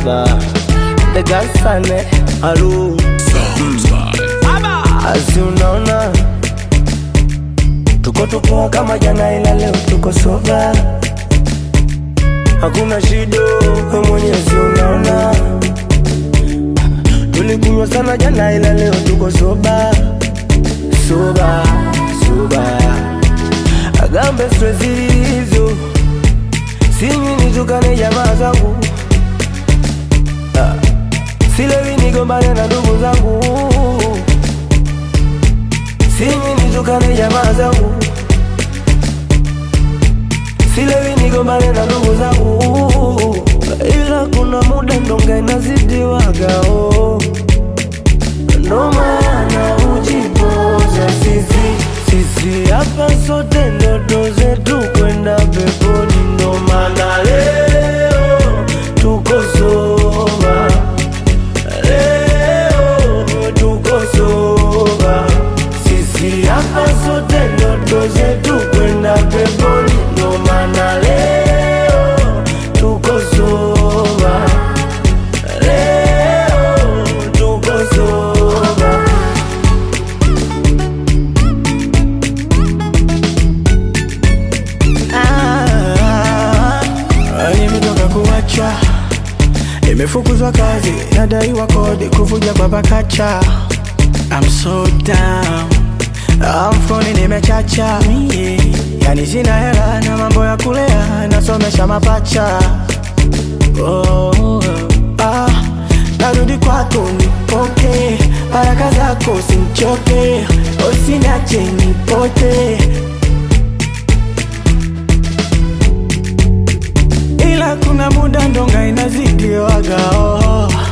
soba Negasane Alu Asi unaona Tuko tupoa kama jana ila leo tuko soba Hakuna shida we mwenyezi unaona Tulikunywa sana jana ila leo tuko soba Soba, soba Agambe stress hizo Sinywi nitukane jamaa zangu Ah, Silewi nigombane na ndugu zangu Sinywi nitukane jamaa zangu Silewi nigombane na ndugu zangu Ila kuna muda ndonga inazidiwaga oh. Ndo maana ujipoza sisi sisi hapa sote ndoto zetu kwenda peponi, ndo maana leo tuko soba, leo tuko soba. Sisi hapa sote ndoto zetu kwenda peponi, ndo maana leo tuko soba, leo tuko soba. Ah, nimetoka kuachwa, nimefukuzwa kazi, nadaiwa kodi, kuvuja kwa pakacha. I'm so down, Ah, mfukoni nimechacha mie, yani sina hela na mambo ya kulea, nasomesha mapacha. Oh, ah, narudi kwako nipoke, baraka zako simchoke, usiniache nipote. ila kuna muda ndonga inazidiwaga oh.